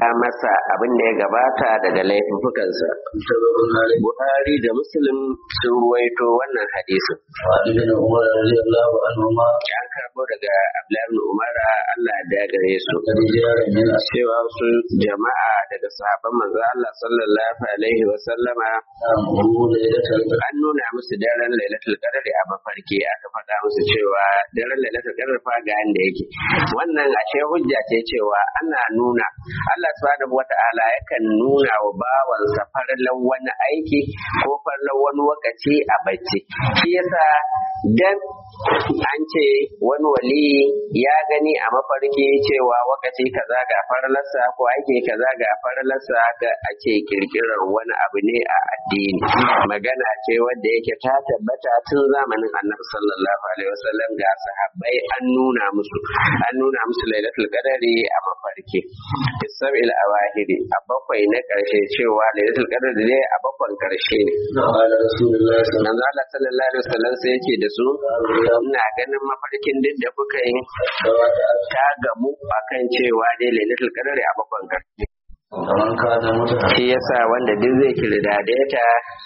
masa abin da ya gabata daga laifukansa. Buhari da Muslim sun ruwaito wannan hadisin. An karbo daga Abdullahi Umar Allah da gare su. Cewa su jama'a daga sahabban manzo Allah sallallahu alaihi wa sallama an nuna musu daren Lailatul Qadr a mafarki aka faɗa musu cewa daren Lailatul Qadr fa ga inda yake. Wannan ashe hujja ce cewa ana nuna Allah subhanahu wata'ala yakan nuna wa bawansa farlan wani aiki ko farlan wani wakaci a bacci shi yasa dan an ce wani wali ya gani a mafarki cewa wakaci kaza ga farlarsa ko aiki kaza ga farlarsa ga ake kirkirar wani abu ne a addini magana ce wadda yake ta tabbata tun zamanin annabi sallallahu alaihi wasallam ga sahabbai an nuna musu an nuna musu lailatul qadari a mafarki sabil awahiri a bakwai na karshe cewa lailatul qadr ne a bakwan karshe ne manzo Allah sallallahu alaihi wasallam sai yake da su ina ganin mafarkin duk da kuka yi ta gamu akan cewa dai lailatul qadr a bakwan karshe shi yasa wanda duk zai kirdade ta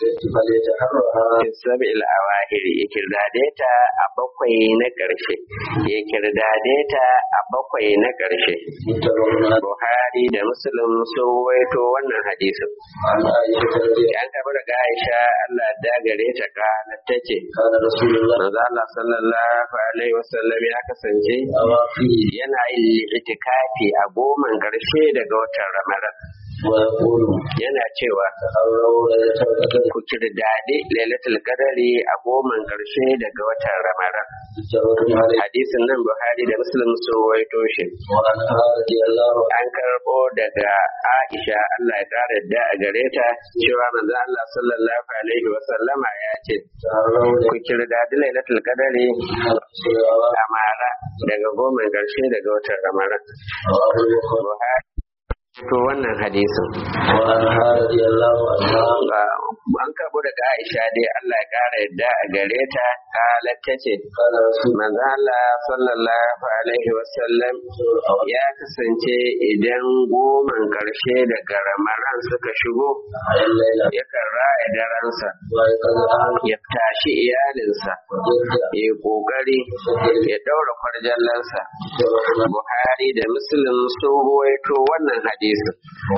sabil awahiri ya kirdade ta a bakwai na ƙarshe ya kirdade ta a bakwai na ƙarshe Buhari da Muslim sun waito wannan hadisin an karɓi daga Aisha Allah da gare ta kana ta ce manzo Allah sallallahu alaihi wasallam ya kasance yana yin itikafi a goman ƙarshe daga watan Ramadan yana cewa ku kirdade lailatul qadari a goman karshe daga watan ramadan hadisin nan buhari da muslim sun waito shi an karbo daga aisha allah ya kara da a gare ta cewa manzo allah sallallahu alaihi wa sallama ya ce ku kirdade lailatul qadari a mara daga goman karshe daga watan ramadan buhari to wannan hadisin an karbo daga Aisha dai Allah ya kara yadda a gare ta kalar ta ce manzo Allah sallallahu alaihi wasallam ya kasance idan goman karshe daga ramaran suka shigo yakan raya daransa ya tashi iyalinsa ya kokari ya daura kwarjallansa Buhari da Muslim sun ruwaito wannan hadisin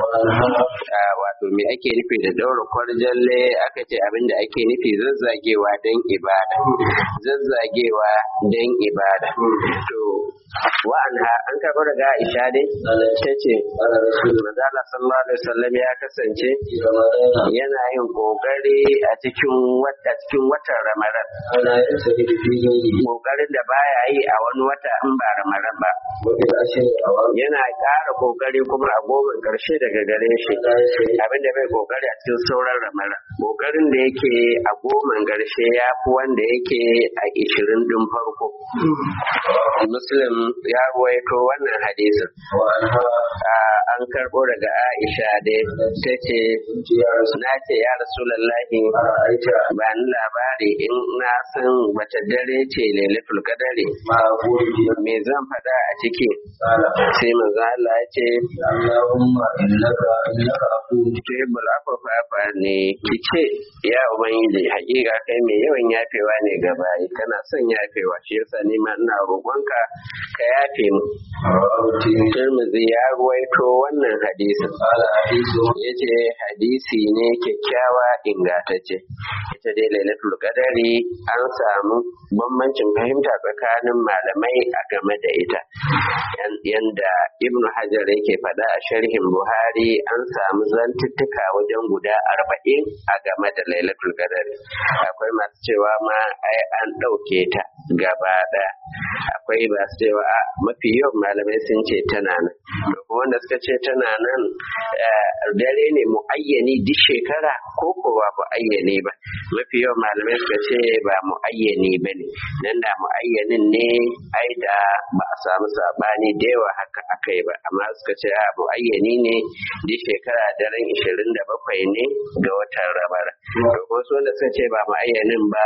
wato me ake nufi da daura kwarjalle aka ce abinda ake nufi zazzagewa don ibada zazzagewa don ibada to wa'anha an karɓi daga Aisha dai ta ce Manzala sallallahu alaihi wasallam ya kasance yana yin kokari a cikin wata cikin watan Ramadan kokarin da baya yi a wani wata in ba Ramadan ba yana ƙara kokari kuma a goma karshe daga gare shi abinda bai kokari a cikin sauran Ramadan kokarin da yake a goma karshe ya fi wanda yake a ishirin din farko Muslim ya ruwaito wannan hadisin an karɓo daga Aisha dai ta ce na ce ya Rasulallahi ba ni labari in na san wata dare ce lailatul qadari me zan faɗa a ciki sai manzo Allah ya ce Allahumma innaka innaka afuwun tuhibbul afwa fa ne kice ya ubangiji hakika kai mai yawan yafewa ne ga bayi kana son yafewa shi yasa ni ma ina roƙonka ka yafe mu rawahu tirmidhi Tirmidhi ya ruwaito wannan hadisin qala hadithu yace hadisi ne kyakkyawa ingantacce ita dai lailatul qadari an samu bambancin fahimta tsakanin malamai a game da ita Yan- yanda ibn hajar yake faɗa a sharhin buhari an samu zantuttuka wajen guda arba'in a game da lailatul qadari akwai masu cewa ma ai an ɗauke ta gaba ɗaya akwai masu cewa a mafi yawan malamai sun ce tana nan to kuma wanda suka ce tana nan eh, dare ne muayyani duk shekara ko ko ba muayyani ba mafi yawan malamai suka ce ba muayyani ba ne nan da muayyanin ne ai da ba a samu sabani da yawa haka aka yi ba amma suka ce a muayyani ne duk shekara daren 27 ne ga watan rabar to ko su wanda suka ce ba muayyanin ba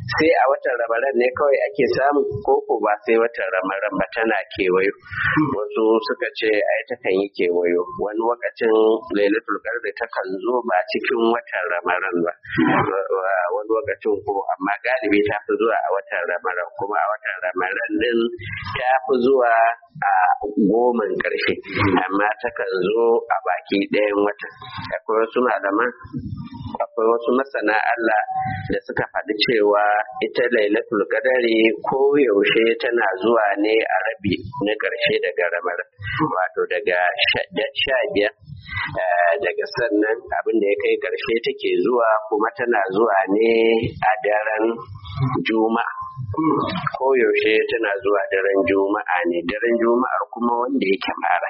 sai a watan ramadan ne kawai ake samu ko ko ba sai watan ramadan ba tana kewayo wasu suka ce ai ta kan yi kewayo wani lokacin lailatul qadr ta kan zo ba cikin watan ramadan ba wani lokacin ko amma galibi ta fi zuwa a watan ramadan kuma a watan ramadan din ta fi zuwa a goman ƙarshe amma takan zo a baki ɗayan wata akwai wasu malaman akwai wasu masana Allah da suka faɗi cewa ita lailatul qadari ko yaushe tana zuwa ne a rabi na ƙarshe daga ramar wato daga sha biyar daga sannan abin da ya kai ƙarshe take zuwa kuma tana zuwa ne a daren juma'a ko yaushe tana zuwa daren juma'a ne daren juma'ar kuma wanda yake mara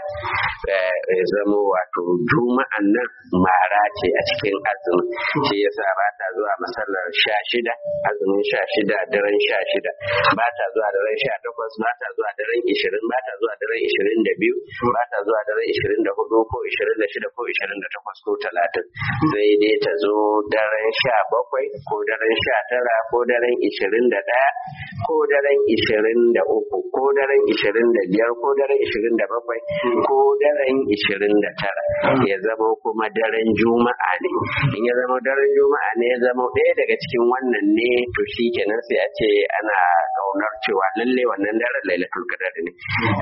ya zama wato juma'an nan mara ce a cikin azumi shi yasa ba ta zuwa masallar sha shida azumin sha shida daren sha shida ba ta zuwa daren sha takwas ba ta zuwa daren ishirin ba ta zuwa daren ishirin da biyu ba ta zuwa daren ishirin da hudu ko ishirin da shida ko ishirin da takwas ko talatin sai dai ta zo daren sha bakwai ko daren sha tara ko daren ishirin da ɗaya ko daren ishirin da uku ko daren ishirin da biyar ko daren ishirin da bakwai ko daren ishirin da tara ya zama kuma daren juma'a ne in ya zama daren juma'a ne ya zama ɗaya daga cikin wannan ne to shi kenan sai a ce ana ƙaunar cewa lalle wannan daren lailatul qadar ne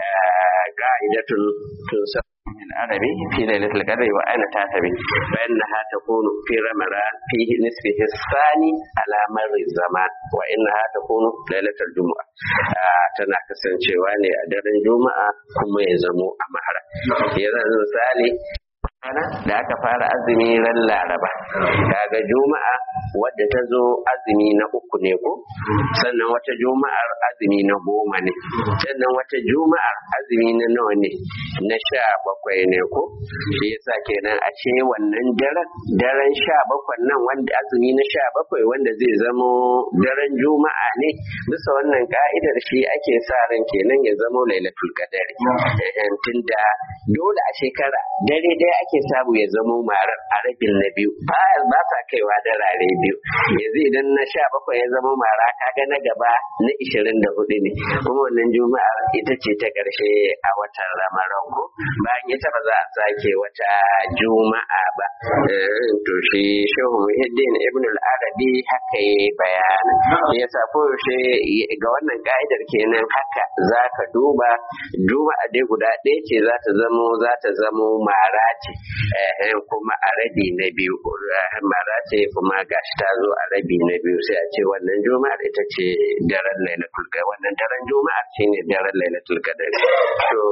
ka'idatun tun العربي في ليلة القدر وأين تعتبي فإنها تكون في رمضان في نصفه الثاني على مر الزمان وإنها تكون ليلة الجمعة tana kasancewa ne a daren juma'a kuma ya zamo a mahara yanzu misali rana da aka fara azumi ran laraba daga juma'a wadda ta zo azumi na uku ne ko sannan wata juma'ar azumi na goma ne sannan wata juma'ar azumi na nawa ne na sha bakwai ne ko shi yasa kenan a ce wannan daren daren sha bakwai nan wanda azumi na sha bakwai wanda zai zamo daren juma'a ne bisa wannan ka'idar shi ake sa ran kenan ya zamo lailatul qadari tunda dole a shekara dare daya ake samu ya zamo marar a rabin na biyu ba sa kaiwa da rare biyu yanzu idan na sha bakwai ya zama mara kaga na gaba na ishirin da hudu ne kuma wannan juma'ar ita ce ta karshe a watan ramadan ko bayan ita ba za a sake wata juma'a ba to shi shehu muhiddin ibn al-arabi haka yi bayanin ya sa koyaushe ga wannan ka'idar kenan haka za ka duba juma'a dai guda ɗaya ce za ta zamo za ta zamo mara ce kuma a rabi na biyu mara ce kuma gashi ta zo a rabi na biyu sai a ce wannan juma'ar ita ce daren lailatul qadr wannan daren juma'ar ce ne daren lailatul qadr to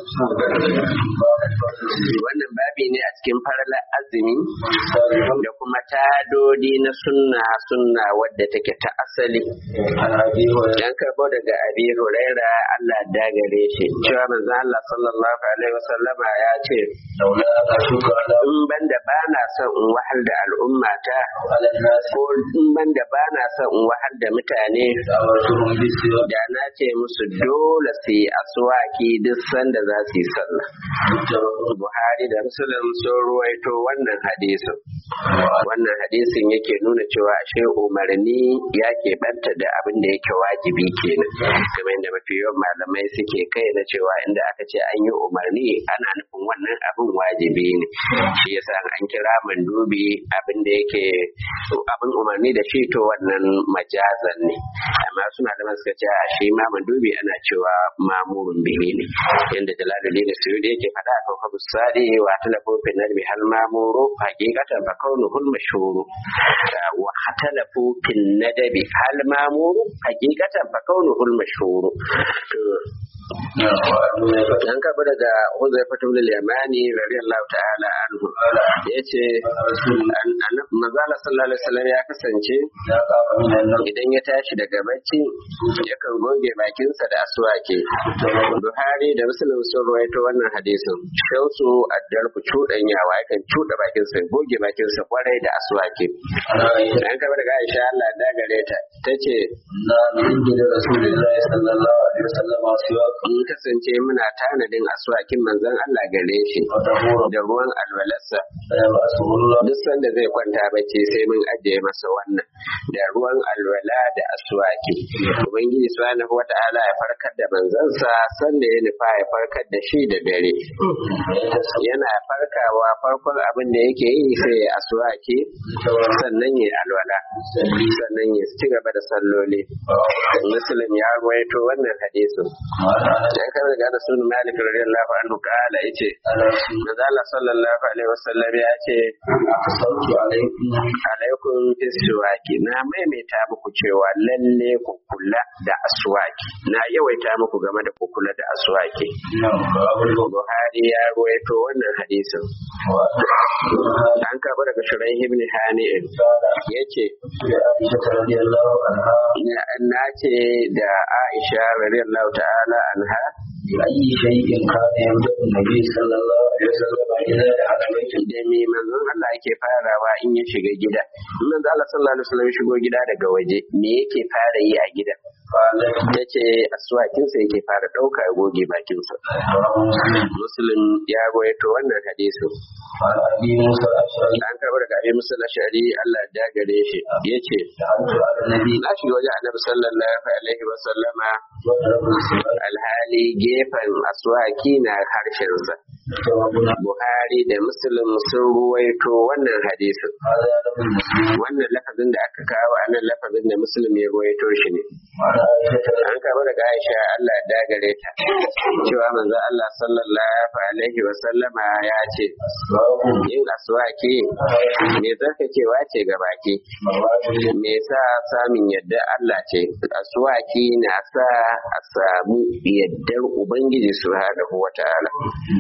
wannan babi ne a cikin faralar azumi da kuma tadodi na sunna sunna wadda take ta asali dan karbo daga abi huraira Allah dagare shi cewa manzo Allah sallallahu alaihi wasallama ya ce in banda ba na son in wahal da al'umma ta ko in banda ba na son in wahal da mutane da na ce musu dole su yi aswaki duk sanda za su yi sallah Buhari da Muslim sun ruwaito wannan hadisin wannan hadisin yake nuna cewa ashe umarni ya banta da abin da yake wajibi kenan kamar yadda mafi yawan malamai suke kai na cewa inda aka ce an yi umarni ana nufin wannan abin wajibi ne shi yasa an kira mandubi abin da yake abin umarni da shi to wannan majazan ne amma su malaman suka ce a shi ma mandubi ana cewa mamurun bihi ne yadda jalaluddin suyudi yake faɗa a kan sadi wa talafu fi nadbi hal mamuru haqiqatan fa kaunuhul mashhuru wa hatalafu fi nadabi hal mamuru haqiqatan fa kaunuhul mashhuru an karɓi daga Huzai Fatum Yamani radiyallahu ta'ala anhu ya ce Mazala sallallahu alaihi wasallam ya kasance idan ya tashi daga bacci yakan goge bakinsa da aswake Buhari da Muslim sun ruwaito wannan hadisin shausu addarku cuɗanyawa yakan cuɗa bakinsa goge bakinsa kwarai da aswake an karɓi daga Aisha Allah da gare ta tace na min da Rasulullahi sallallahu alaihi wasallam siwa mun kasance muna tanadin aswakin manzon Allah gare shi وطهورا da ruwan alwalarsa فيبعثه الله duk sanda zai kwanta bacci sai mun ajiye masa wannan da ruwan alwala da aswaki ubangiji subhanahu wata'ala ya farkar da manzansa sanda ya nufa ya farkar da shi da dare yana farkawa farkon abin da yake yi sai ya aswaki sannan ya alwala sannan ya ci gaba da salloli muslim ya ruwaito wannan hadisin ya kar da da sunan malik radiyallahu anhu kala yace manzo Allah sallallahu alaihi wasallam ya ce أقصرت عليكم alaikum biswaki na maimaita muku cewa lalle ku kula da aswaki na yawaita muku game da ku kula da aswaki نعم باب الوضوء Buhari ya ruwaito wannan hadisin an karɓi daga Shuraih ibn Hani'in yace عائشة رضي الله عنها na ce da Aisha radiyallahu ta'ala anha بأي شيء كان يبدأ النبي صلى الله عليه وسلم إذا دخل بيته da me manzon Allah yake farawa in ya shiga gida in manzon Allah sallallahu alaihi wasallam ya shigo gida daga waje me yake fara yi a gida قالت yace aswakinsa yake fara ɗauka ya goge bakinsa رواه مسلم muslim ya rawaito wannan hadisin عن أبي موسى الأشعري an karɓi daga abin musul ashari Allah ya gare shi yace دخلت على النبي na shiga wajen annabi sallallahu alaihi wa sallama وضرب السماء alhali gefen aswaki na harshensa جوابنا Buhari da Muslim sun ruwaito wannan hadisin هذا لفظ مسلم wannan lafazin da aka kawo a nan lafazin da Muslim ya ruwaito shi ne وعن عائشة an karɓi daga Aisha Allah ya dagare ta cewa manzo Allah sallallahu alaihi wa sallama ya ce أسباب yin aswaki me zarkacewa ce ga baki مرات me sa samun yadda Allah ce aswaki na sa a samu yaddar ubangiji subhanahu wataala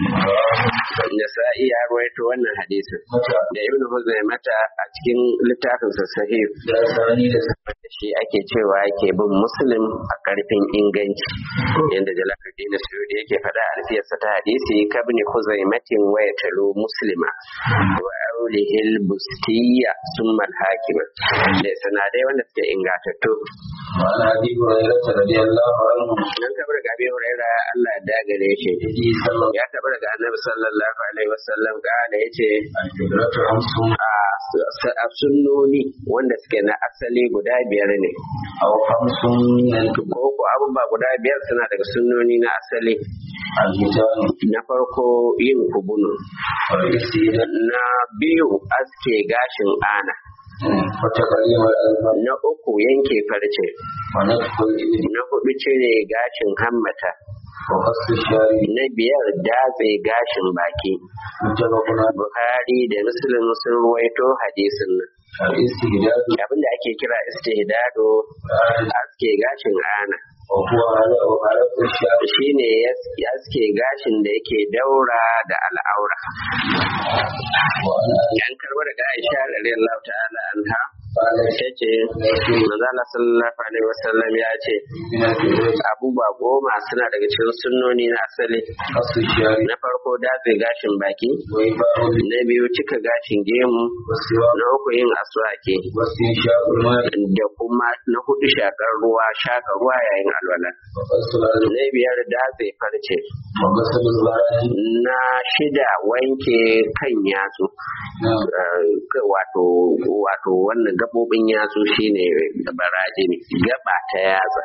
Nasa'i ya rawaito wannan hadisin da Ibn Huzaimata a cikin littafin sa sahih da sani da da shi ake cewa yake bin muslim a karfin inganci yadda Jalaluddin Suyuti yake faɗa a alfiyarsa ta hadisi kabni Huzaimatin wa yatalu muslima wa aulihil bustiyya summa al-hakima da sanadai wanda suke ingatattu وعن أبي هريرة رضي الله عنه nan kabar ga Abi Hurairah Allah ya dagare shi النبي صلى الله ya taɓa daga Annabi sallallahu alaihi wasallam da yace الهجرة خمس a sunnoni wanda suke na asali guda biyar ne أو خمس من الكبر ko ko abubuwa guda biyar suna daga sunnoni na asali الختان na farko yin kubunu والاستئذان na biyu aske gashin ana وتقليم الألفاظ na uku yanke farce ونفخ الإبل na hudu cire gashin hammata وقص الشارب na biyar datse gashin baki متفق على buhari da muslim sun ruwaito hadisin nan الاستهداد abinda ake kira istihdado aske gashin ana وهو على على الشارب shine ya aske gashin da yake daura da al'aura وعن an karbar daga Aisha radiyallahu ta'ala anha قالت tace manzo Allah sallallahu alaihi wasallam ya ce من الكبر abubuwa goma suna daga cikin sunnoni na asali قص الشارب na farko datse gashin baki وإباء na biyu cika gashin gemu والسواك na uku yin aswake واستنشاق الماء da kuma na hudu shakar ruwa shaka ruwa yayin alwala وقص الأرض na biyar datse farce وغسل الظهران na shida wanke kan yatsu نعم Eh, wato wato wannan gabobin yatsu shine baraje ne gaba ta yatsa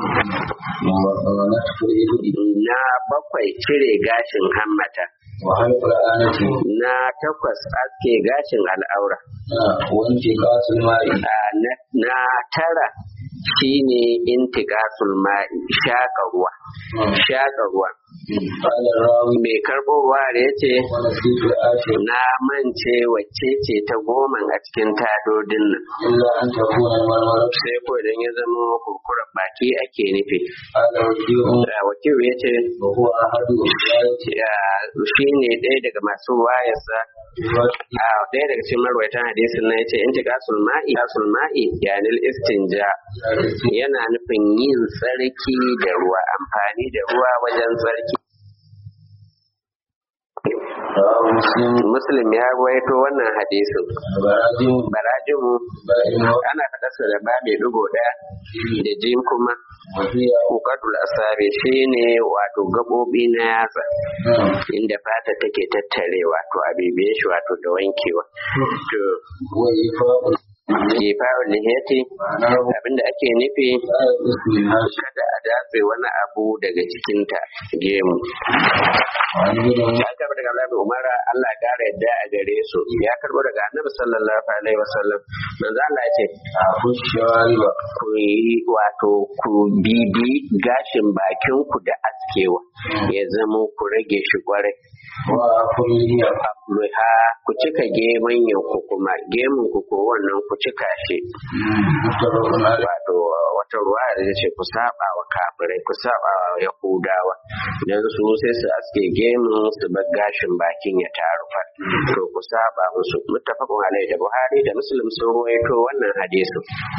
ونفخ الإبل na bakwai cire gashin hammata وحلق الآنة na takwas aske gashin al'aura نعم وانتقاص الماء Ah, na na tara shine intiqasul ma'i shaka ruwa shaka ruwa قال الراوي mai karɓo ruwa da yace ونسيت الآخر na mance wacce ce ta goma a cikin tadodin nan إلا أن تكون المرمرة sai ko idan ya zama kurkurar baki ake nufi قال وكيع Ah, wakil ya ce وهو أحد رواية shi ne ɗaya daga masu wayarsa a ɗaya daga cikin marwaitan hadisin na yace in tika sulma'i ya sulma'i yanil istinja yana nufin yin tsarki da ruwa amfani da ruwa wajen tsarki رواه مسلم muslim ya ruwaito wannan hadisin براجم barajimu بائن ana faɗarsa da ba mai ɗigo ɗaya da jim kuma وهي kokadul asabi shine wato gaɓoɓi na yatsa نعم inda fata take tattarewa to a bibiye shi wato da wankewa to وإيفاء kifa'ul lihiyati معناه abinda ake nufi لا يقص منها شيء kada a datse wani abu daga cikinta gemu وعن ابن عمر ya karbo daga Abdullahi bin Umar Allah ya kara yadda a gare su ya karbo daga Annabi sallallahu alaihi wasallam manzo Allah ya ce أخو الشوارب ku yi wato ku bibi gashin bakin ku da askewa ya zama ku rage shi kwarai وأخو الليل Ruha ku cika gemun ku kuma gemun ku ko wannan ku cika shi متفق عليه wato wata ruwa da ce ku saba wa kafirai ku saba wa yahudawa dan su sai su aske gemun su bar gashin bakin ya taru fa to ku saba musu muttafaqun alaihi da buhari da muslim sun ruwaito wannan hadisin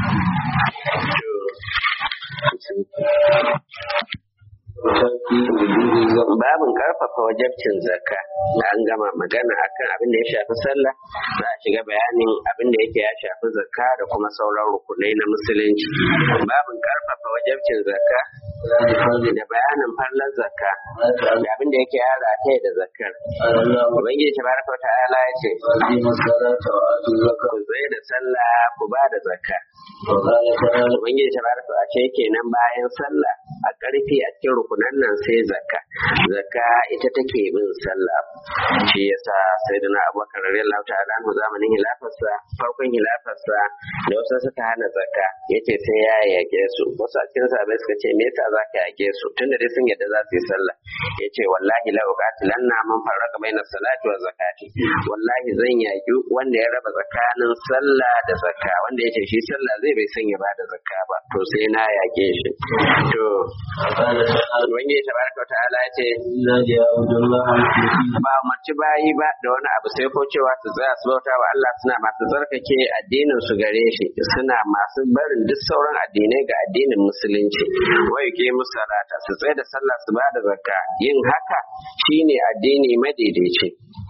وتأتي وجود الزمن babin karfafa wajabcin zakka an gama magana akan abin da ya shafi sallah za a shiga bayanin abin da yake ya shafi zakka da kuma sauran rukunai na musulunci babin karfafa wajabcin zakka ذلك فضل da bayanin fallar zakka ما تعلم da abin da yake ya rataye da zakkar قال الله ubangiji tabaraka wa ta'ala ya ce وأقيموا الصلاة وآتوا الزكاة ku tsaye da sallah ku ba da zakka وقال تعالى ubangiji tabaraka wa ce kenan bayan sallah a ƙarfi a cikin rukunan nan sai zakka zakka ita take bin sallah shi yasa sayyidina abubakar radiyallahu ta'ala anhu zamanin hilafarsa farkon hilafarsa da wasu suka hana zakka yace sai ya yake su wasu a cikin sahabbai suka ce me yasa zaka yake su tunda dai sun yadda za su yi sallah yace wallahi la uqatilanna man farraqa baina salati wa zakati wallahi zan yaki wanda ya raba tsakanin sallah da zakka wanda yace shi sallah zai bai san ya bada zakka ba to sai na yake shi to وقال تعالى ubangiji tabaraka wa ta'ala ya ce إلا ليعبدوا الله مخلصين ba mace bayi ba da wani abu sai ko cewa su tsaya su bauta wa Allah suna masu tsarkake addinin su gare shi suna masu barin duk sauran addinai ga addinin musulunci wai ke musalata su tsaye da sallah su bada zakka yin haka shine addini madaidaici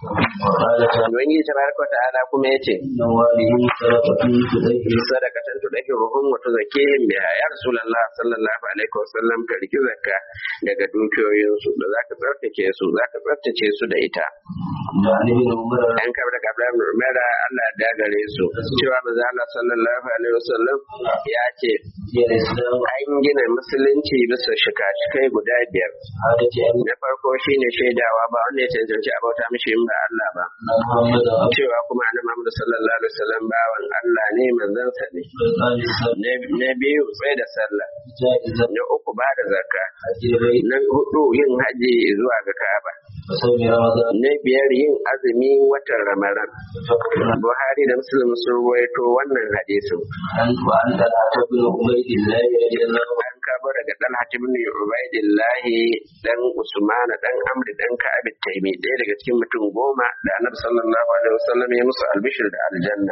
وقال تعالى ubangiji tabaraka wa ta'ala kuma yace إن والدهم صدقة تدعي sadakatan tudahiruhum wa tuzakkihim biha ya rasulullah sallallahu alaihi wasallam ka riki zakka daga dukiyoyinsu da zaka tsarkake su zaka tsaftace su da ita وعن ابن عمر an kabar da kabla umara Allah da gare su cewa manzo Allah sallallahu alaihi wasallam ya ce هي الإسلام an gina musulunci bisa shika-shikai guda biyar عادة أن na farko shine shaidawa ba wanda ya cancanci a bauta mishi in ba Allah ba محمد عبد cewa kuma annabi Muhammad sallallahu alaihi wasallam bawan Allah ne manzansa ne الله السلام Na- na biyu tsaye da sallah جائزة na uku ba da zakka حج البيت na hudu yin haji zuwa ga Ka'aba وصوم رمضان na biyar yin azumi watan Ramadan فقط Buhari da Muslim sun ruwaito wannan hadisin عن وعن طلحة بن عبيد الله رضي الله عنه an kabo daga Talha ibn Ubaidillah dan Usman dan Amr dan Ka'ab Taymi ɗaya daga cikin mutum goma da Annabi sallallahu alaihi wasallam ya musu albishir da aljanna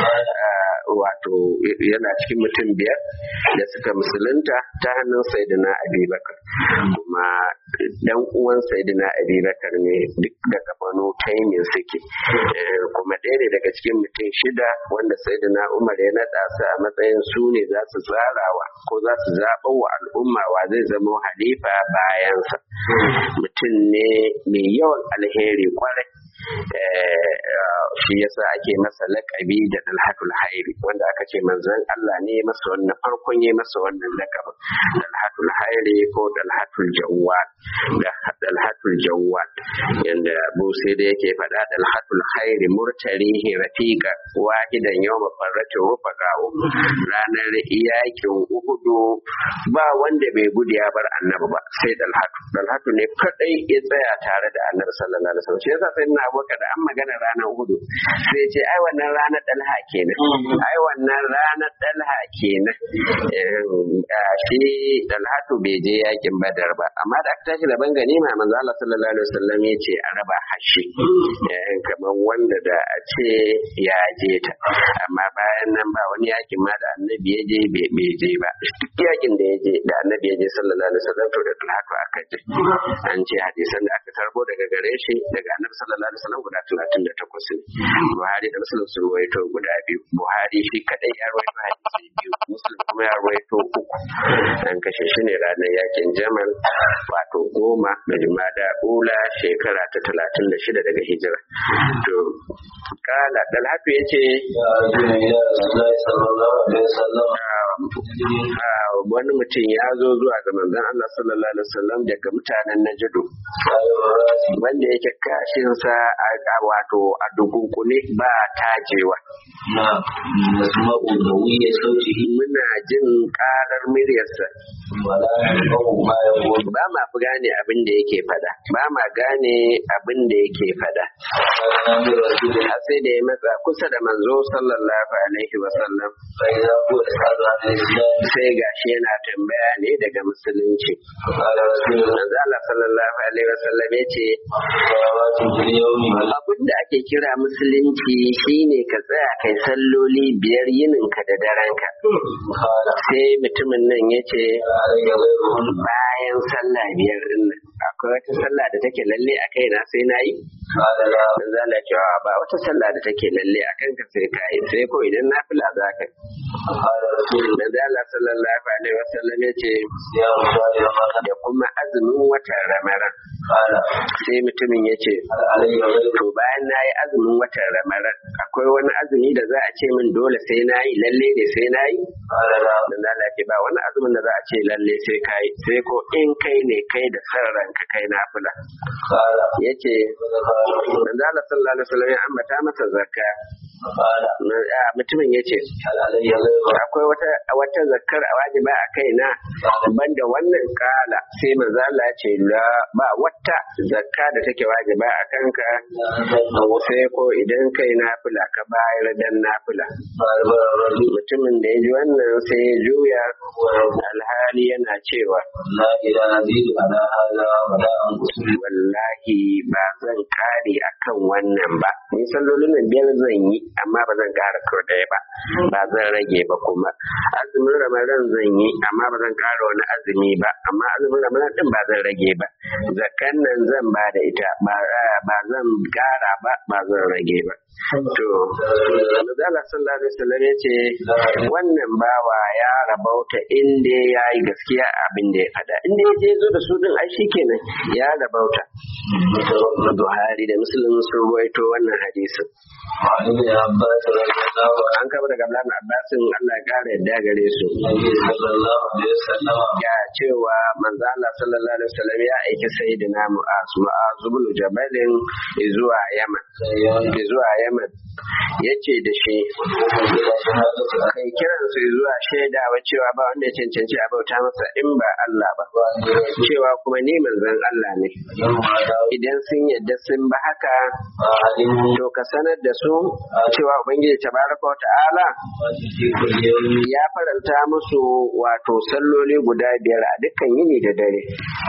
Ah, wato yana cikin mutum biyar da suka musulunta ta hannun Sayyidina Abi Bakar kuma dan uwan Sayyidina Abi Bakar ne duk daga Banu Taymin suke Eh, kuma ɗaya ne daga cikin mutum shida wanda Sayyidina Umar ya naɗa su a matsayin su ne za su tsarawa ko za su zaɓa wa al'umma wa zai zama halifa bayansa mutum ne mai yawan alheri kwarai Eh, shi yasa ake masa laƙabi da dalhatul hairi wanda aka ce manzon Allah ne ya masa wannan farkon ya masa wannan laƙabin dalhatul hairi ko dalhatul jawwal da dalhatul jawwal yanda Abu sai da yake faɗa dalhatul hairi murtarihi rafiqa wahidan yawma farratu rufaqa'u ranar yakin uhudu ba wanda bai gudu ya bar annabi ba sai dalhatu dalhatu ne kadai ya tsaya tare da annabi sallallahu alaihi wasallam shi yasa sai na aboka da an magana ranar uhudu sai ce ai wannan ranar dalha kenan ai wannan ranar dalha kenan Eh, ah, shi dalhatu bai je yakin badar ba amma da aka tashi da ban ganima manzo Allah sallallahu alaihi wasallam ya ce a raba hashi Eh, kamar wanda da a ce ya je ta amma bayan nan ba wani yakin ma da annabi ya je bai je ba duk yakin da ya je da annabi ya je sallallahu alaihi wasallam to da talatu aka je an ce hadisan da aka tarbo daga gare shi daga annabi sallallahu alaihi wasallam guda 38 ne Buhari da Muslim sun ruwaito guda biyu Buhari shi kadai ya ruwaito hadisi biyu Muslim kuma ya ruwaito uku an kashe shi ne ranar yakin Jamal wato goma da Jumada Ula shekara ta talatin da shida daga hijira to kala dalhatu ya ce wani mutum ya zo zuwa ga manzon Allah sallallahu alaihi wasallam daga mutanen Najdu wanda yake kashinsa a wato a dukunkune ba tajewa muna jin karar muryarsa ba ma fi gane abin da yake fada ba ma gane abin da yake fada har sai da ya matsa kusa da manzo sallallahu alaihi wasallam sai gashi yana tambaya ne daga musulunci manzo Allah sallallahu alaihi wasallam ya ce abin da ake kira musulunci shine ka tsaya kai salloli biyar yininka da daranka sai mutumin nan ya ce bayan sallah biyar din nan akwai wata sallah da take lalle a kaina sai na yi dan zala cewa ba wata sallah da take lalle a kanka sai ka yi sai ko idan na fila za ka dan zala sallallahu alaihi wasallam ya ce da kuma azumin watan ramadan sai mutumin ya ce to bayan na yi azumin watan ramadan akwai wani azumi da za a ce min dole sai na yi lalle ne sai na yi dan zala ce ba wani azumin da za a ce lalle sai ka yi sai ko in kai ne kai da san ranka kai na fula ya ce manzo Allah sallallahu alaihi wasallam ya ambata masa zakka mutumin ya ce akwai wata wata zakkar a wajiba a kaina banda wannan kala sai manzo Allah ya ce la ba wata zakka da take wajiba a kanka sai ko idan kai nafila ka bayar dan nafila mutumin da ya ji wannan sai ya juya alhali yana cewa wallahi ba zan kare akan wannan ba ni sallolin nan biyar zan yi amma ba zan kara ko ɗaya ba ba zan rage ba kuma azumin ramadan zan yi amma ba zan kara wani azumi ba amma azumin ramadan din ba zan rage ba zakan nan zan ba da ita ba zan kara ba ba zan rage ba to Allah sallallahu alaihi wasallam ya ce wannan bawa ya rabauta inda ya yi gaskiya abin da ya faɗa inda ya je zo da su din ai shikenan ya rabauta Buhari da Muslim sun ruwaito wannan hadisin an kaba daga Abdullahi Abbasin Allah ya kara yadda gare su ya cewa manzo Allah sallallahu alaihi wasallam ya aiki sayyidina Mu'az Mu'az ibn Jabalin zuwa Yaman zuwa Yaman yace da shi kai kiran su zuwa shaidawa cewa ba wanda ya cancanci a bauta masa in ba Allah ba cewa kuma ni manzon Allah ne idan sun yadda sun ba haka to ka sanar da su cewa ubangiji tabaraka wa ta'ala ya faranta musu wato salloli guda biyar a dukkan yini da dare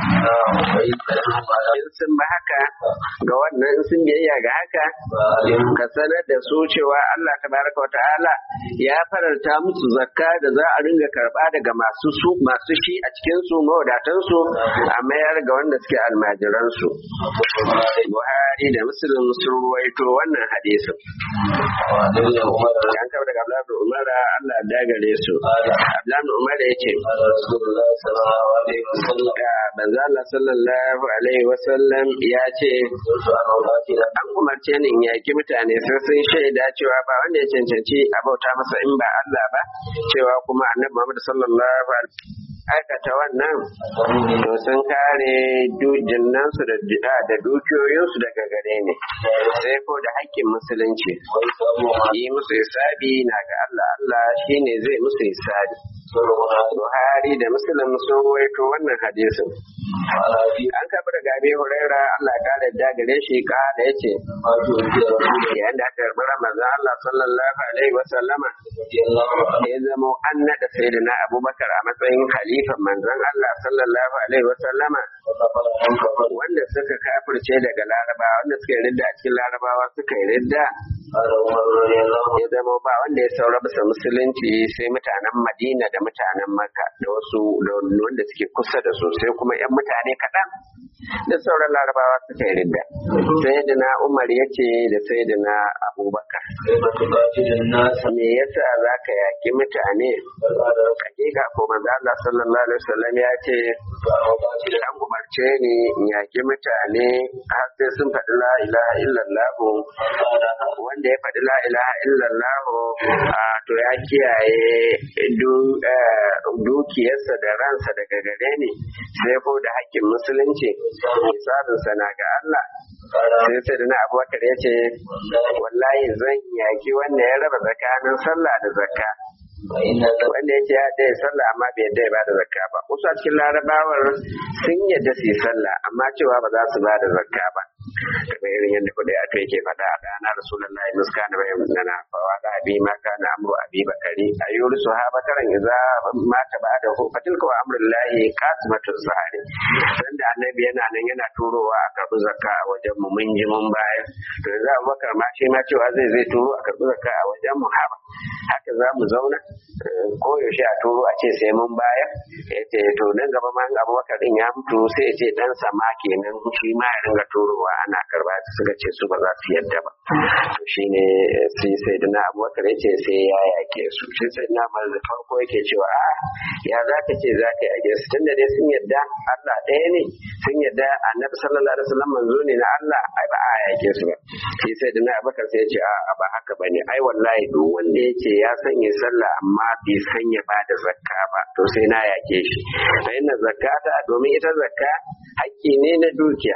in sun ba haka ga wannan sun biyayya ga haka ka sanar da su cewa Allah tabaraka wa ta'ala ya faranta musu zakka da za a ringa karba daga masu su masu shi a cikin su mawadatan su a mayar ga wanda suke almajiran su Buhari da Muslim sun ruwaito wannan hadisin an kawo daga Abdullahi Umar Allah ya gare su Abdullahi Umar ya ce Banza Allah sallallahu alaihi wasallam ya ce an umarce ni in yaki mutane sai sun shaida cewa ba wanda ya cancanci a bauta masa in ba Allah ba cewa kuma annabi Muhammad sallallahu alaihi aikata wannan to sun kare jinnansu da dukiyoyinsu daga gare ne sai ko da haƙƙin musulunci yi musu hisabi na ga Allah Allah shine zai musu hisabi Buhari da Muslim sun ruwaito wannan hadisin. An kafa daga Abi Huraira Allah ya kare da gare shi kada yace yayin da aka karbi Ramadan Allah sallallahu alaihi wa sallama ya zama an nada sayyidina Abubakar a matsayin khalifan manzon Allah sallallahu alaihi wa sallama wanda suka kafirce daga Larabawa wanda suka yi ridda a cikin Larabawa suka yi ridda ya zama ba wanda ya saura bisa musulunci sai mutanen Madina da mutanen Makka da wasu da wanda suke kusa da su sai kuma 'yan mutane kaɗan da sauran larabawa suka yi ridda sayyidina umar ya ce da sayyidina abubakar me yasa za ka yaki mutane hakika ko manzo Allah sallallahu alaihi wasallam ya ce an umarce ni in yaki mutane har sai sun faɗi la ilaha illallah wanda ya faɗi la ilaha illallah to ya kiyaye dukiyarsa da ransa daga gare ni sai ko da hakkin musulunci misalinsa na ga Allah sai sai da na abubakar ya ce wallahi zan yaki wanda ya raba tsakanin sallah da zakka wanda ya ce ya ɗaya sallah amma bai yadda ya bada zakka ba wasu a cikin larabawar sun yadda su yi sallah amma cewa ba za su bada zakka ba kamar irin yadda kuɗi a kai ke faɗa a ɗana rasulullahi muska na bayan nana fawa da abi ma kana amru abi bakari a yuri su ha bakaran iza mata ba da hu fatil ko amrullahi qasmatun zahari dan da annabi yana nan yana turowa a karɓi zakka a wajen mu mun ji mun bayar to yanzu abubakar ma shi ma cewa zai zai turo a karɓi zakka a wajen mu haka haka za mu zauna ko yaushe a turo a ce sai mun bayar ya ce to nan gaba ma abubakar din ya mutu sai ya ce dan sama kenan shi ma ya ringa turowa ana karba su suka ce su ba za su yadda ba to shine sai sai da na abubakar ya ce sai ya yake su shi sai na mar da farko yake cewa a ya za ka ce za ka yake su tunda dai sun yadda Allah ɗaya ne sun yadda annabi sallallahu alaihi wasallam manzo ne na Allah ai ba a yake su ba shi sai da na abubakar sai ya ce a ba haka bane ai wallahi duk wanda yake ya sanya sallah amma bai sanya ba da zakka ba to sai na yake shi fa inna zakata domin ita zakka hakki ne na dukiya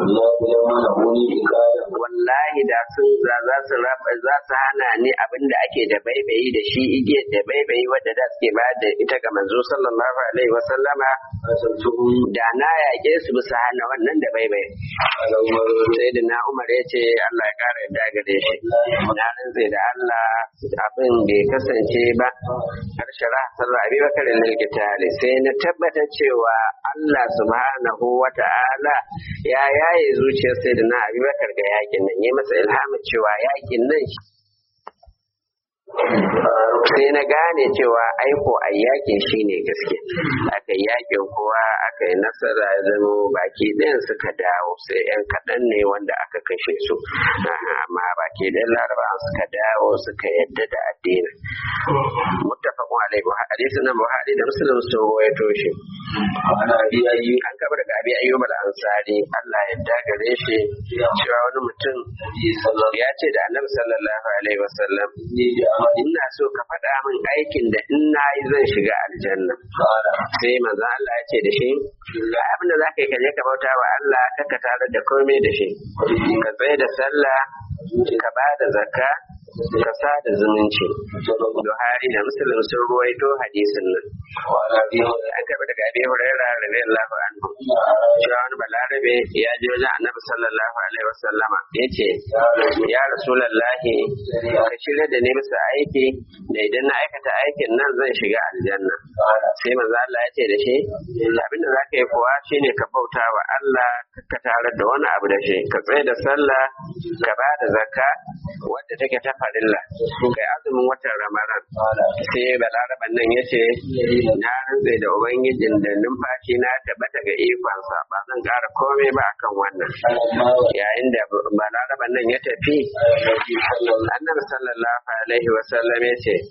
wallahi da sun za za su raba za su hana ni abin da ake da baibayi da shi igiyar da baibayi wadda da suke ba da ita ga manzo sallallahu alaihi wa sallama da na yaƙe su bisa hana wannan da baibayi sai da na umar ya ce Allah ya kara yadda gare shi na rantse da Allah abin bai kasance ba har shara sallah abi bakar lil sai na tabbatar cewa Allah subhanahu wa ta'ala ya yaye zuciyar sai da na abubakar ga yakin nan yi masa ilhamin cewa yakin nan sai na gane cewa aiko a yakin shi ne gaske aka yi yakin kowa aka yi nasara ya zama baki ɗayan suka dawo sai yan kaɗan ne wanda aka kashe su amma baki ɗayan laraba suka dawo suka yadda da addinin muttafaqun alaihi wa hadisin nan buhari da muslim sun rawaito shi an kaba daga abi ayyub al-ansari Allah ya dagare shi cewa wani mutum ya ce da annabi sallallahu alaihi wasallam ina so ka faɗa min aikin da in na yi zan shiga aljanna sai manzo Allah ya ce da shi ga abin da zaka yi ka je ka bauta wa Allah ka tare da komai da shi ka tsaye da sallah ka ba da zakka ka sa da zumunci Buhari da Muslim sun ruwaito hadisin nan an karɓi daga Abi Hurairah radiyallahu anhu cewa wani balarabe ya je wajen Annabi sallallahu alaihi wasallama yace ya Rasulullahi ka shirya da ni bisa aiki da idan na aikata aikin nan zan shiga aljanna sai manzo Allah ya ce da shi abinda zaka yi kuwa shine ka bauta wa Allah ka tare da wani abu da shi ka tsaye da sallah ka ba da zakka wadda take ta farilla kai azumin watan ramadan sai balaraban nan ya ce na rantse da ubangijin da numfashi na tabbata ga ikonsa ba zan ƙara komai ba akan wannan yayin da balaraban nan ya tafi annabi sallallahu alaihi wa sallam ya ce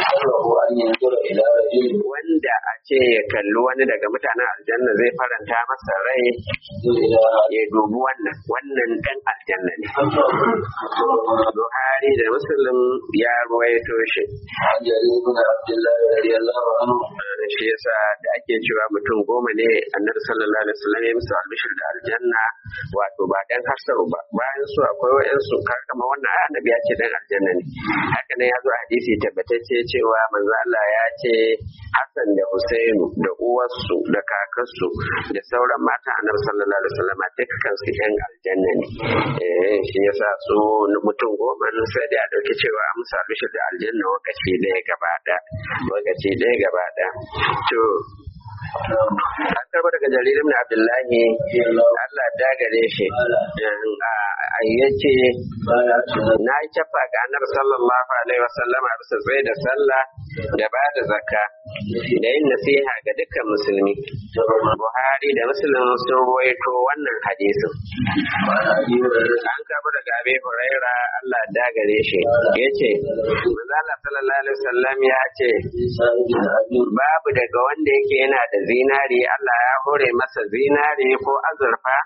wanda a ce ya kalli wani daga mutanen aljanna zai faranta masa rai ya dubi wannan wannan dan aljanna ne buhari da muslim ya ruwaito shi عن جرير بن عبد الله رضي الله عنه shi yasa da ake cewa mutum goma ne annabi sallallahu alaihi wasallam ya musu albishir da aljanna wato ba dan hasaru ba bayan su akwai wayansu kama wannan ai annabi ya ce dan aljanna ne haka nan ya zo a hadisi tabbatacce cewa manzo Allah ya ce Hassan da Husainu da uwarsu da kakarsu da sauran matan annabi sallallahu alaihi wasallam dukkan su yan aljanna ne eh shi yasa su mutum goma sai da ya dauki cewa an musu albishir da aljanna lokaci ɗaya gaba ɗaya lokaci ɗaya gaba ɗaya to an karɓo daga jaririn na abdullahi allah da gare shi a yace na yi cafa ga annabi sallallahu alaihi wasallam a bisa tsaye da sallah da ba da zakka da yin nasiha ga dukkan musulmi buhari da muslim sun ruwaito wannan hadisin an karɓo daga abi huraira allah da gare shi yace manzo sallallahu alaihi wasallam ya ce babu daga wanda yake yana da zinari Allah ya hore masa zinari ko azurfa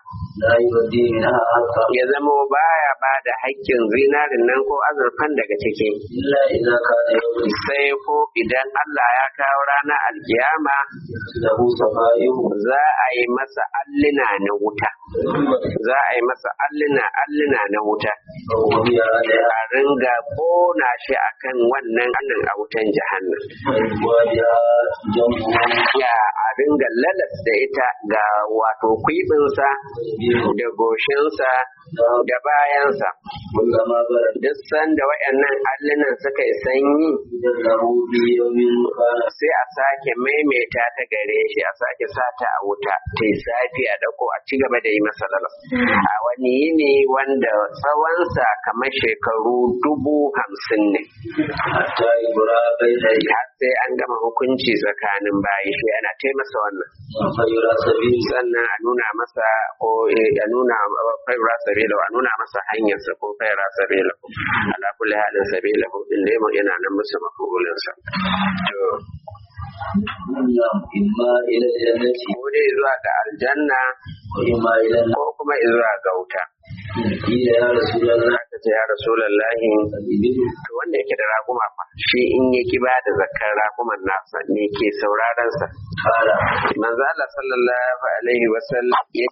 ya zamo baya ba da haƙƙin zinarin nan ko azurfan daga ciki sai ko idan Allah ya kawo ranar alkiyama za a yi masa allina na wuta za a yi masa allina allina na wuta a ringa kona shi akan wannan allin a wutan jahannam ya a ringa lalas da ita ga wato kwibinsa da goshinsa da bayansa duk sanda wayannan allunan suka yi sanyi sai a sake maimaita ta gare shi a sake sata a wuta ta yi safi a dako a ci gaba da yi masa lalas a wani yini wanda tsawonsa kamar shekaru dubu hamsin ne har sai an gama hukunci tsakanin bayi shi ana taimasa wannan sannan a nuna masa ko a nuna faira sabila a nuna masa hanyarsa ko faira sabila ala kulli halin sabila din da yana nan musu mafulin sa to imma ila jannati ko dai zuwa ga aljanna wa imma ila ko kuma zuwa ga wuta ila ya rasulullah aka ce ya rasulullahi to wanda yake da raguma fa shi in ya ki ba da zakar raguman nasa ne ke sauraron sa fara manzo Allah sallallahu alaihi wasallam ya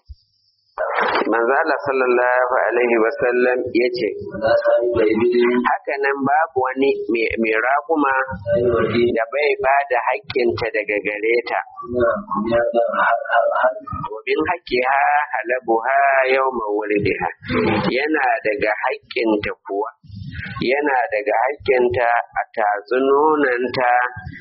manzo Allah sallallahu alaihi wasallam yace la sai bai bidin haka nan babu wani mai- mai raguma sai waje da bai ba da haƙƙinta daga gare ta na ya da har har har domin haƙƙiha halabuha yau mawulidiha yana daga haƙƙinta kuwa yana daga haƙƙinta a tatsunonanta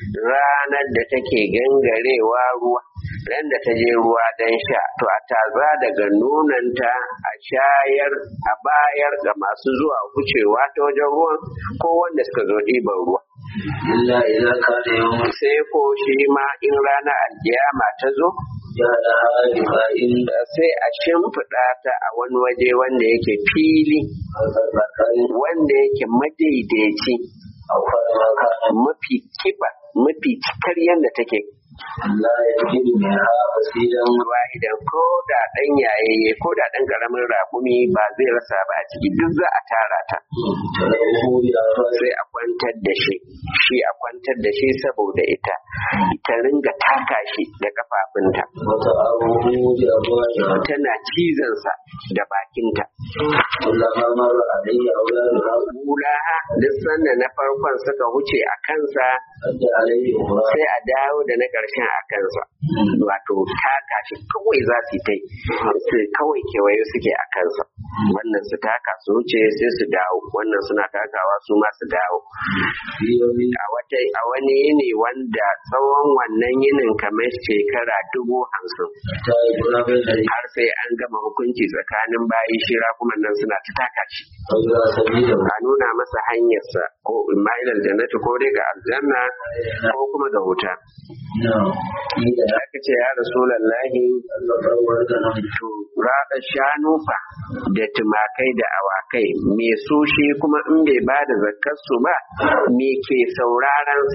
ranar da take gangarewa ruwa ran da ta je ruwa don sha to a taza daga nunanta a shayar a bayar ga masu zuwa wucewa ta wajen ruwan ko wanda suka zo ɗiban ruwa illa idza kana yawm sai ko shi ma in ranar alkiyama ta zo ya da hali fa in sai a shimfiɗa ta a wani waje wanda yake fili albarkarin wanda yake madaidaici aw fa ma kana mafi kiba mafi cikar yadda take la yajidu minha fasidan ruwa idan ko da ɗan yayayye ko da ɗan ƙaramin raƙumi ba zai rasa ba a ciki duk za a tara ta talahu ya fa sai a kwantar da shi shi a kwantar da shi saboda ita ta ringa taka shi da kafafunta wata abubu bi abwaja tana cizonsa da bakinta kullama marra alayhi awladuha Bulaha duk sanda na farkon suka wuce a kansa adda alayhi ukhra sai a dawo da na ƙarshen a kansa wato taka shi kawai za su yi ta yi su kawai kewaye suke a kansa wannan su taka su wuce sai su dawo wannan suna takawa su ma su dawo fi yawmin a wata a wani yini wanda tsawon wannan yinin kamar shekara dubu hamsin ta ibra bai da har sai an gama hukunci tsakanin bayi shira kuma nan suna ta taka shi awla sabila a nuna masa hanyarsa ko ma'ilal jannati ko dai ga aljanna ko kuma ga wuta na ida aka ce ya rasulallahi Allah barwar da nan to raɗa shanu fa da tumakai da awakai me su shi kuma in bai ba da zakkarsu ba me ke saurarensa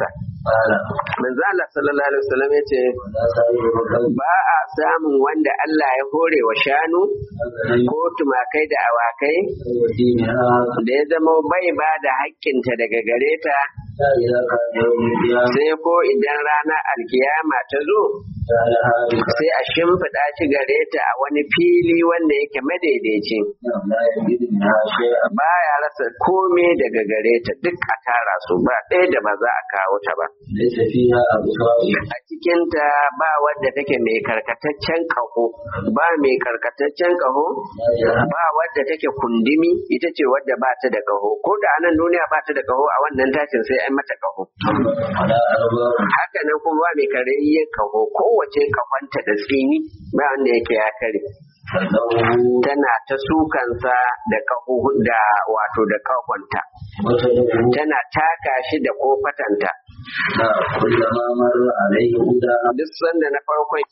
قال manzo Allah sallallahu alaihi wasallam yace ولا سائر القلب ba a samun wanda Allah ya hore wa shanu ko tumakai da awakai الذي منها da ya zama bai ba da haƙƙinta daga gare ta حتى إذا كان يوم القيامة sai ko idan ranar alkiyama ta zo جعلها sai a shimfiɗa shi gare ta a wani fili wanda yake madaidaici بكم لا يجد منها شيئا ba ya rasa kome daga gare ta duk a tara su ba ɗaya da ba za a kawo ta ba ليس فيها أبصار a cikinta ba wadda take mai karkataccen ƙaho ba mai karkataccen ƙaho ba wadda take kundimi ita ce wadda ba ta da ƙaho ko da a nan duniya ba ta da ƙaho a wannan tashin sai an mata ƙaho ولا أرباب haka nan kuma ba mai karayyen ƙaho kowace ƙahonta da tsini ba wanda yake ya kare فله tana ta sukansa da ƙaho da wato da ƙahonta وتدعو tana taka shi da kofatanta كلما مر عليه هدى duk sanda na farkon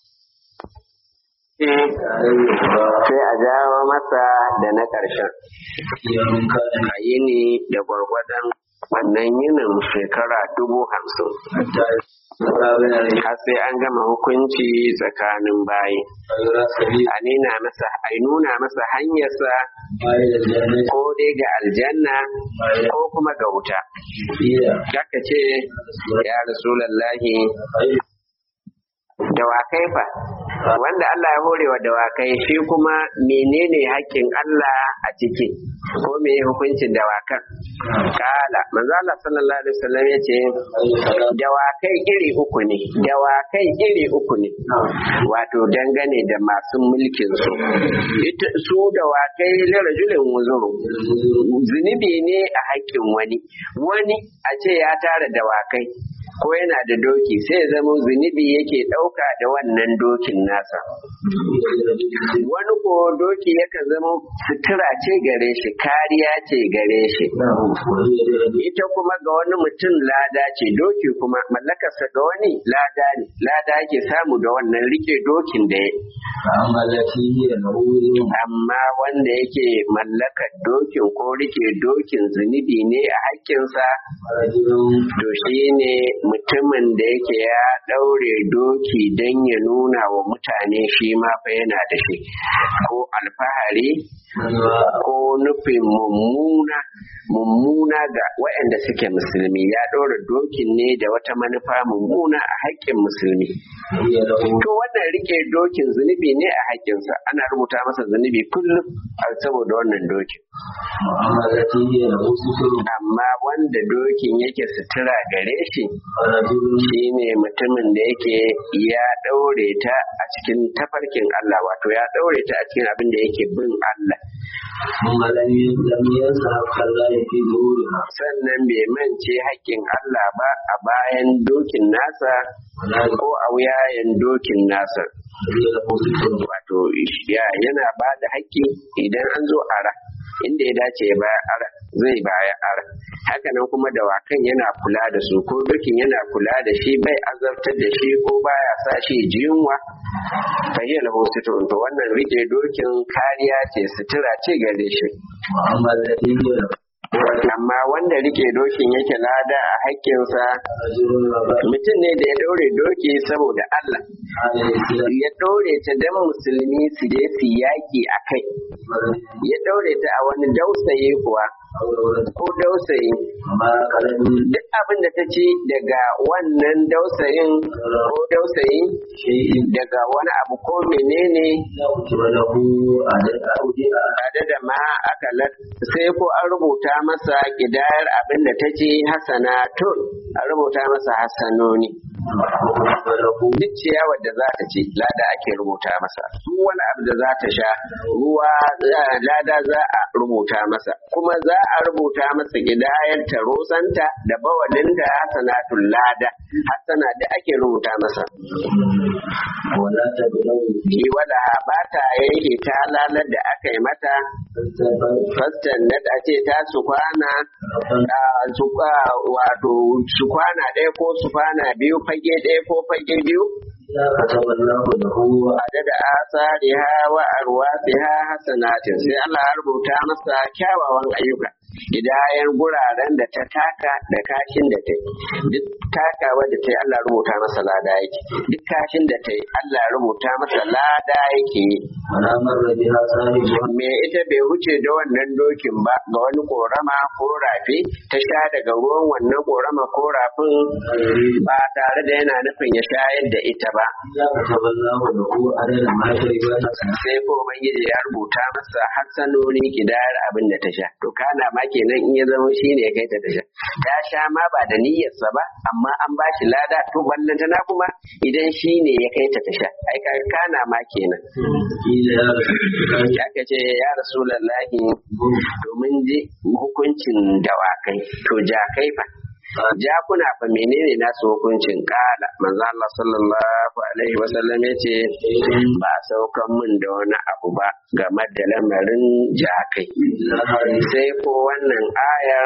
عليه هدى sai a jawo masa da na ƙarshen يوم كان a yini da gwargwadon wannan yinin shekara dubu hamsin حتى يستقبل har sai an gama hukunci tsakanin bayi غير سبيل a nuna masa a nuna masa hanyarsa ما إلى الجنة ko dai ga aljanna ما إلى ko kuma ga wuta فيها Kaka ce ya rasulallahi خير dawakai fa wanda Allah ya hore wa dawakai shi kuma menene haƙƙin Allah a ciki ko me hukuncin dawakan kala manzo Allah sallallahu alaihi wasallam yace dawakai iri uku ne dawakai iri uku ne wato dangane da masu mulkin su ita su dawakai lirajulin wuzuru zunubi ne a haƙƙin wani wani a ce ya tara dawakai ko yana da doki sai ya zama zunubi yake ɗauka da wannan dokin nasa wani ko doki yakan zama sutura ce gare shi kariya ce gare shi ita kuma ga wani mutum lada ce doki kuma mallakarsa ga wani lada ne lada yake samu da wannan rike dokin da ya فأما التي هي له amma wanda yake mallakar dokin ko rike dokin zunubi ne a haƙƙinsa رجل to shi ne mutumin da yake ya ɗaure doki don ya nuna wa mutane shi ma fa yana da shi ko alfahari ko nufin mummuna mummuna ga waɗanda suke musulmi ya ɗora dokin ne da wata manufa mummuna a haƙƙin musulmi هي له to wannan rike dokin zunubi ne a haƙƙinsa ana rubuta masa zunubi kullum a saboda wannan dokin وأما التي هي له ستر amma wanda dokin yake sutura gare shi فرجل shi ne mutumin da yake ya ɗaure ta a cikin tafarkin Allah wato ya ɗaure ta a cikin abin da yake bin Allah ثم لم لم ينسى حق الله في ظهورها sannan bai mance haƙƙin Allah ba a bayan dokin nasa ولا ko a wuyayen dokin nasa هي له ستر wato ya yana ba da haƙƙi idan an zo ara inda ya dace ya baya ara zai baya ara hakanan kuma dawakan yana kula da su ko dokin yana kula da shi bai azabtar da shi ko baya sa shi ji yunwa fa hiya lahu sitrun to wannan rike dokin kariya ce sutura ce gare shi وأما التي هي له amma wanda rike dokin yake lada a haƙƙinsa رجل وبعد mutum ne da ya ɗaure doki saboda Allah على الإسلام ya ɗaure ta don musulmi su je su yaƙi a kai ya ɗaure ta a wani dausayi kuwa أو ولد ko dausayi وما قلم duk abin da ta ci daga wannan dausayin ko dausayi شيء daga wani abu ko menene لا كتب له عدد أودية tare da ma aka sai ko an rubuta masa kidayar abin da ta ci hasana tun an rubuta masa hasanoni وكتب له duk ciyawar da za ta ci lada ake rubuta masa duk wani abu da za ta sha ruwa eh, lada za a rubuta masa kuma za a rubuta masa gidayar tarosanta da bawalinta hasanatul lada hasana da ake rubuta masa ولا تبلغ shi wala ba ta yanke ta lalar da aka yi mata fastan na da ce ta su kwana a su kwa- wato su kwana ɗaya ko su kwana biyu fage ɗaya ko fage biyu لا كتب الله له adada asariha wa arwasiha hasanatin sai Allah ya rubuta masa kyawawan ayyuka gidayen guraren da ta taka da kashin da ta yi duk takawa da ta yi Allah rubuta masa lada yake duk kashin da ta yi Allah rubuta masa lada yake ولا مر بها صاحب me ita bai wuce da wannan dokin ba ga wani korama ko rafi ta sha daga ruwan wannan korama ko rafin ba tare da yana nufin ya shayar da ita ba إذا كتب الله له عدد ما شرب حسنة sai ko ubangiji ya rubuta masa hassanoni kidayar abin da ta sha to kana ma kenan in ya zama shi ne ya kai ta ta sha ta sha ma ba da niyyarsa ba amma an ba shi lada to ballantana kuma idan shi ne ya kai ta ta sha ai ka kana ma kenan قيل يا رسول الله aka ce ya rasulallahi domin ji hukuncin dawakai to jakai fa jakuna fa menene nasu hukuncin kala manzo Allah sallallahu alaihi wasallam yace ba a saukan min da wani abu ba game da lamarin jakai sai ko wannan ayar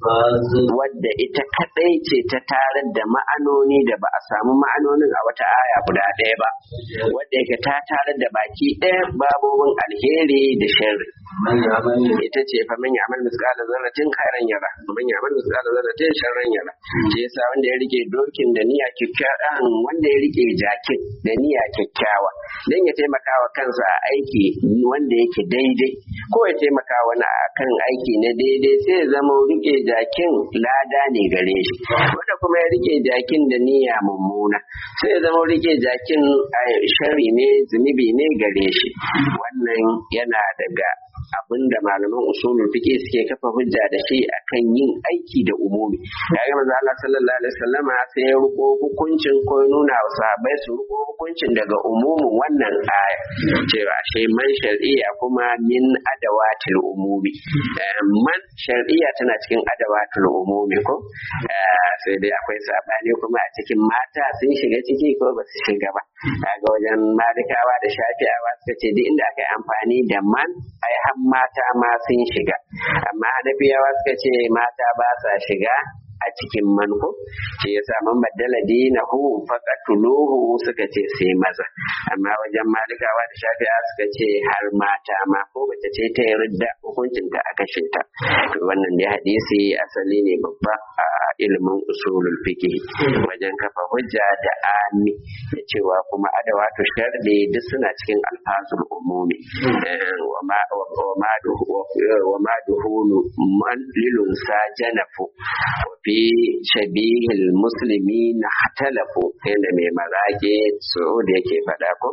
wadda ita kadai ce ta tarar da ma'anoni da ba a samu ma'anonin a wata aya guda ɗaya ba wadda yake ta tarar da baki ɗaya babobin alheri da sharri من يعمل ita ce fa man ya'mal misqala zarratin khairan yara man ya'mal misqala zarratin sharran yara shi yasa wanda ya rike dokin da niyya kyakkyawa wanda ya rike jakin da niyya kyakkyawa dan ya taimaka wa kansa a aiki wanda yake daidai ko ya taimaka wani a kan aiki na daidai sai ya zama rike jakin lada ne gare shi wanda kuma ya rike jakin da niyya mummuna sai ya zama rike jakin a shari ne zunubi ne gare shi wannan yana daga abin da malaman usulul fiqh suke kafa hujja da shi akan yin aiki da umumi kaga manzo Allah sallallahu alaihi wasallam sai ya ruko hukuncin ko ya nuna wa sahabbai su ruko hukuncin daga umumin wannan aya cewa ashe man shar'iyya kuma min adawatil umumi Eh, man shar'iyya tana cikin adawatil umumi ko Eh, sai dai akwai sabani kuma a cikin mata sun shiga ciki ko ba su shiga ba kaga wajen malikawa da shafi'awa suka ce duk inda aka yi amfani da man ai har mata ma sun shiga amma hanafiyawa suka ce mata ba sa shiga a cikin manko shi yasa man baddala dinahu faqatuluhu suka ce sai maza amma wajen malikawa da shafi'a suka ce har mata ma ko bace ce ta yarda hukuncin ta aka shinta to wannan dai hadisi asali ne babba a ilimin usulul fiqh wajen kafa hujja da ami da cewa kuma adawatu sharɗi duk suna cikin alfazul umumi Eh, wa ma wa ma duhu wa ma duhulu man lilun sajanafu wa fi shabihil muslimin hatalafu yanda mai marage so da yake faɗa ko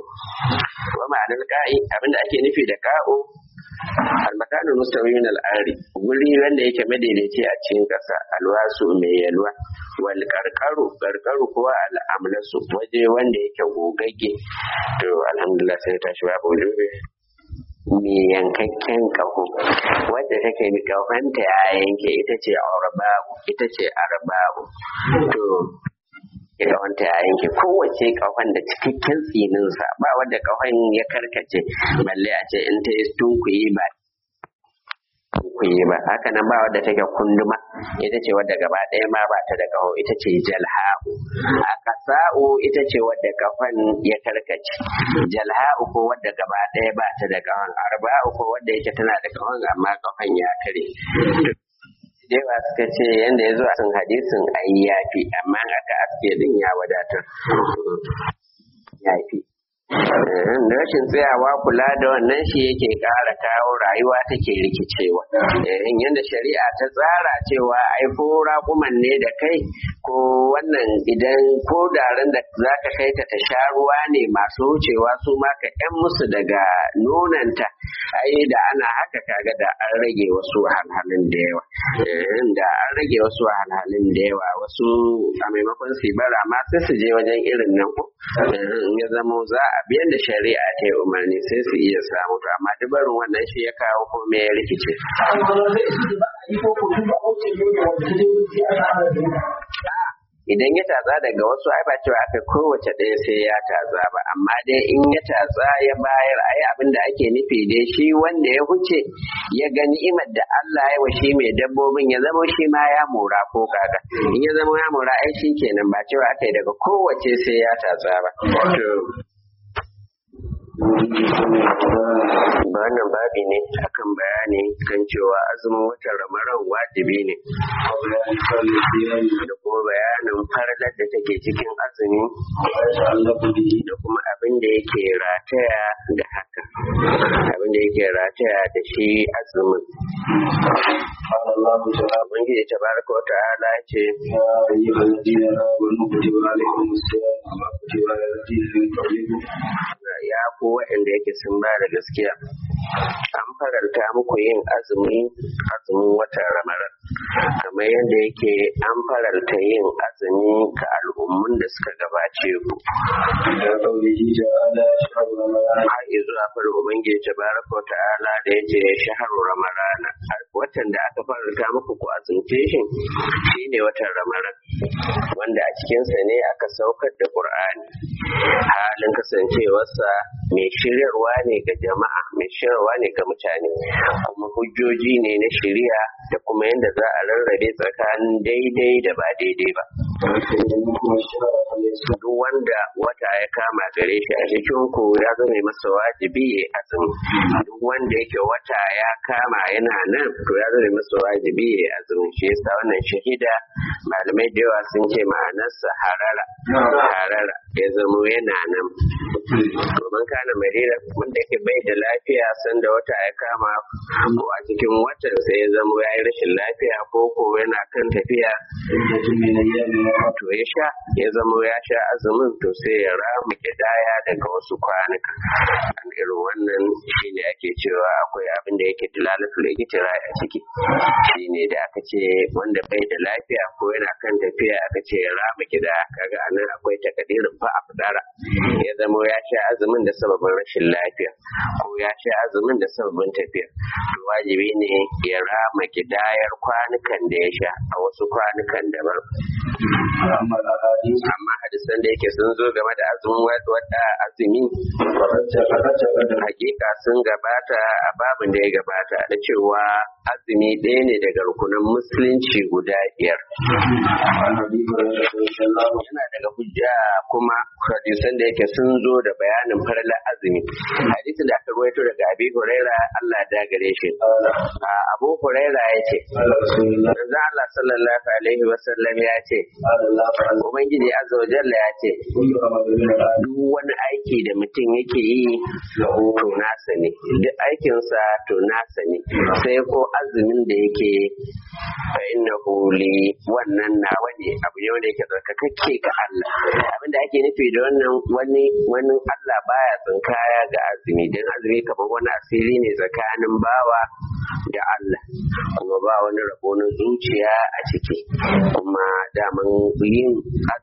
wa ma'anar ka'i abinda ake nufi da ka'o almakanul mustawiyyin al'ari guri wanda yake madaidaici a cikin ƙasa alwasu mai yalwa wal karkaru karkaru kuwa al'amlasu waje wanda yake gogagge to alhamdulillah sai tashi babu lube mai yankakken kaho wadda take da kahonta ya yanke ita ce arbabu ita ce arbabu to kahonta ya yanke kowace kahon da cikakken tsininsa ba wadda kahon ya karkace balle a ce in ta yi tunkuyi ba tunkuyi ba haka nan ba wadda take kunduma ita ce wadda gaba ɗaya ma ba ta da kaho ita ce jalha'u a kasa'u ita ce wadda kafan ya karkace jalha'u ko wadda gaba ɗaya ba ta da kahon arba'u ko wadda yake tana da kahon amma kafan ya kare Dewa suka ce yadda ya zo a cikin hadisin ayi yafi amma in aka aske din ya wadatar yafi da rashin tsayawa kula da wannan shi yake ƙara kawo rayuwa take rikicewa in yadda shari'a ta tsara cewa ai ko raƙuman ne da kai ko wannan idan ko daren da za ka kai ta ta sha ruwa ne masu wucewa su ma ka ƴan musu daga nonanta ai da ana haka kaga da an rage wasu wahalhalun da yawa da an rage wasu wahalhalun da yawa wasu a maimakon su bara ma sai su je wajen irin nan ko ya zamo za a biyan da shari'a ta yi umarni sai su iya samu to amma dubarin wannan shi ya kawo ko me ya rikice idan ya tatsa daga wasu ai ba cewa aka kowace ɗaya sai ya tatsa ba amma dai in ya tatsa ya bayar ai abin da ake nufi dai shi wanda ya huce ya ga ni'imar da Allah ya wa shi mai dabbobin ya zama shi ma ya mora ko kaga in ya zama ya mora ai shi kenan ba cewa aka yi daga kowace sai ya tatsa ba to wannan babi ne akan bayani kan cewa azumin watan ramadan wajibi ne da kuma bayanin farlar da take cikin azumi da kuma abin da yake rataya da haka abin da yake rataya da shi azumin Ubangiji ta baraka wa ta'ala ce ya ko waɗanda yake sun ba da gaskiya an faranta muku yin azumi azumin watan ramadan kamar yadda yake an faranta yin azumi ga al'ummun da suka gabace ku har zuwa farin ubangiji ta baraka wa ta'ala da ya ce shaharu ramadana watan da aka faranta muku ku azumce shi shine watan ramadan wanda a cikinsa ne aka saukar da qur'ani halin kasancewarsa mai shiryarwa ne ga jama'a mai shiryarwa ne ga mutane kuma hujjoji ne na shiriya da kuma yadda za a rarrabe tsakanin daidai da ba daidai ba duk wanda wata ya kama gare shi a cikin ku ya zama masa wajibi ya azumi duk wanda yake wata ya kama yana nan to ya zama masa wajibi ya azumi shi yasa wannan shahida malamai da yawa sun ce ma'anarsa harara harara ya zamo yana nan domin kana marira wanda yake bai da lafiya sanda wata ya kama ko a cikin watan sai ya zamo ya yi rashin lafiya ko ko yana kan tafiya to ya sha ya zamo ya sha azumin to sai ya rama kidaya daga wasu kwanuka an irin wannan shine ake cewa akwai abin da yake tilalatul ikitira a ciki shine da aka ce wanda bai da lafiya ko yana kan tafiya aka ce ya rama kidaya kaga anan akwai takadirin fa a fidara ya zamo ya sha azumin da sababin rashin lafiya ko ya sha azumin da sababin tafiya to wajibi ne ya rama kidayar kwanukan da ya sha a wasu kwanukan daban amma hadisan da yake sun zo game da azumin wadda azumi hakika sun gabata a babin da ya gabata da cewa azumi ɗaya ne daga rukunin musulunci guda biyar yana daga hujja kuma hadisan da yake sun zo da bayanin farlar azumi hadisin da aka ruwaito daga abi huraira Allah da gare shi abu huraira ya ce manzo Allah sallallahu alaihi wasallam ya ce ubangiji azza wa jalla ya ce duk wani aiki da mutum yake yi to nasa ne duk aikinsa to nasa ne sai ko azumin da yake fa innahu li wannan nawa ne abu ne wanda yake tsarkakakke ga Allah abinda ake nufi da wannan wani wani Allah baya tsinkaya ga azumi dan azumi kamar wani asiri ne tsakanin bawa da Allah kuma ba wani rabo na zuciya a ciki kuma daman yin